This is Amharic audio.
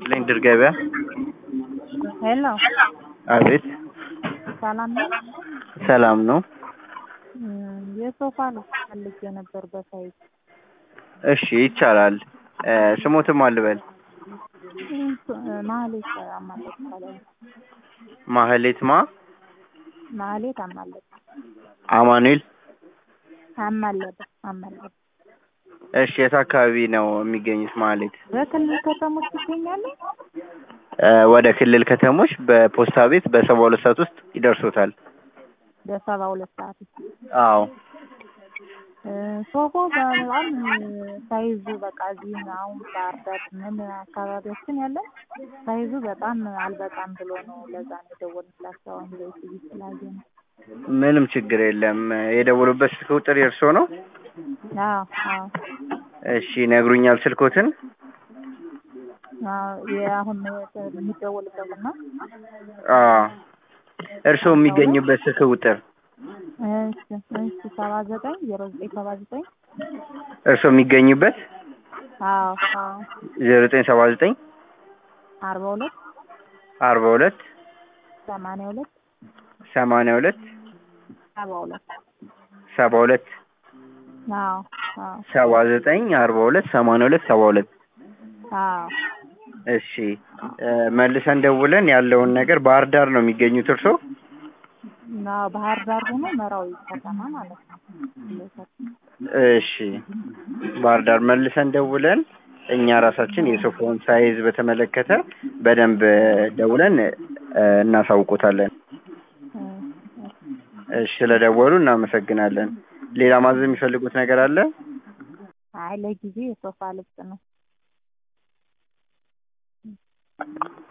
ይስጥልኝ ድር ገበያ። ሄሎ አቤት ሰላም ነው? ሰላም ነው። እም፣ የሶፋ ልብስ ፈልጌ ነበር በሳይዝ እሺ ይቻላል። እ፣ ስሞትም አልበል እም፣ ማህሌት አማለት ይባላል። ማህሌት ማ ማህሌት አማለት አማኑኤል። አማለደ አማለደ እሺ የት አካባቢ ነው የሚገኙት ማህሌት? በክልል ከተሞች ይገኛሉ? እ፣ ወደ ክልል ከተሞች በፖስታ ቤት በሰባ ሁለት ሰዓት ውስጥ ይደርሶታል። በሰባ ሁለት ሰዓት ውስጥ አዎ እ፣ ሶፋው በጣም ሳይዙ በቃ እዚህ አሁን ባህር ዳር ምን አካባቢያችን ያለ ሳይዙ በጣም አልበቃም ብሎ ነው። ለዛ ነው የደወልንላቸው። አሁን በኢቲቪ ስላየ ነው። ምንም ችግር የለም። የደወሉበት ስልክ ቁጥር የእርሶ ነው? አዎ አዎ እሺ ይነግሩኛል ስልኮትን? አዎ የአሁን የሚደወልበት ነው። አዎ እርስዎ የሚገኙበት ስልክ ቁጥር እሺ እሺ ሰባ ዘጠኝ ዜሮ ዘጠኝ ሰባ ዘጠኝ እርስዎ የሚገኙበት አዎ አዎ ዜሮ ዘጠኝ ሰባ ዘጠኝ አርባ ሁለት አርባ ሁለት ሰማንያ ሁለት ሰማንያ ሁለት ሰባ ሁለት ሰባ ሁለት አዎ አዎ ሰባ ዘጠኝ አርባ ሁለት ሰማንያ ሁለት ሰባ ሁለት አዎ እሺ እ፣ መልሰን ደውለን ያለውን ነገር ባህር ዳር ነው የሚገኙት እርስዎ? አዎ ባህር ዳር ሆኖ መራዊ ከተማ ማለት ነው። እሺ ባህር ዳር መልሰን ደውለን እኛ ራሳችን የሶፋውን ሳይዝ በተመለከተ በደንብ ደውለን እ፣ እናሳውቆታለን። እሺ ስለደወሉ እናመሰግናለን። ሌላ ማዘዝ የሚፈልጉት ነገር አለ? አይ ለጊዜ የሶፋ ልብስ ነው።